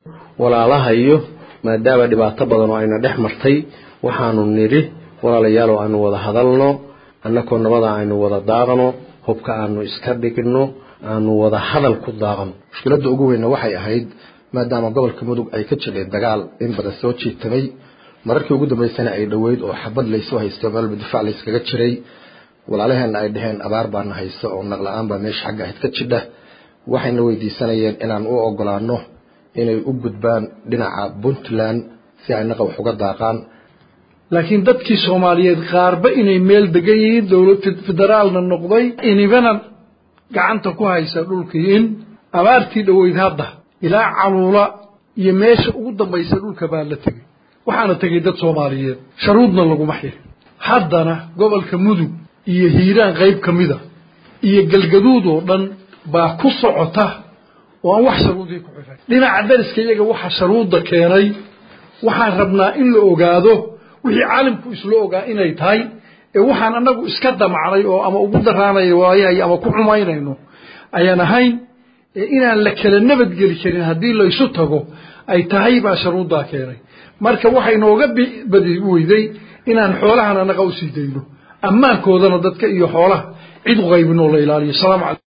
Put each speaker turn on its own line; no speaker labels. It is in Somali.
walaalahayo maadaama dhibaato badan oo ayna dhex martay waxaanu nidhi walaalayaalow aanu wada hadalno annakoo nabada aynu wada daaqno hubka aanu iska dhigno aanu wada hadal ku daaqno
mushkiladda ugu weynna waxay ahayd maadaama gobolka mudug ay ka jireen dagaal in badan soo jiitamay mararkii ugu dambaysana ay dhoweyd oo xabad laysu haysto meelba difaac layskaga jiray walaalaheenna ay dhaheen abaar baana hayso oo naqla-aan baa meesha xagga ahayd ka jidha waxayna weydiisanayeen inaan u ogolaano inay u gudbaan dhinaca puntland si ay naqa wax uga daaqaan
laakiin dadkii soomaaliyeed qaarba inay meel degan yihiin dowlad federaalna noqday inibana gacanta ku haysa dhulkii in abaartii dhoweyd hadda ilaa caluula iyo meesha ugu dambaysa dhulka baa la tegey waxaana tegay dad soomaaliyeed sharuudna laguma xirin haddana gobolka mudug iyo hiiraan qayb ka mida iyo galgaduud oo dhan baa ku socota oo aan wax sharuudii ku xiray dhinaca dariska iyaga waxa sharuudda keenay waxaan rabnaa in la ogaado wixii caalimku isla ogaa inay tahay ee waxaan annagu iska damacnay oo ama ugu daraanaya waayahay ama ku xumaynayno ayaan ahayn ee inaan la kala nabadgeli karin haddii laysu tago ay tahay baa sharuuddaa keenay marka waxay nooga badi weyday inaan xoolahan annaga usii dayno ammaankoodana dadka iyo xoolaha cid u qaybin oo la ilaaliyo salaam calaykum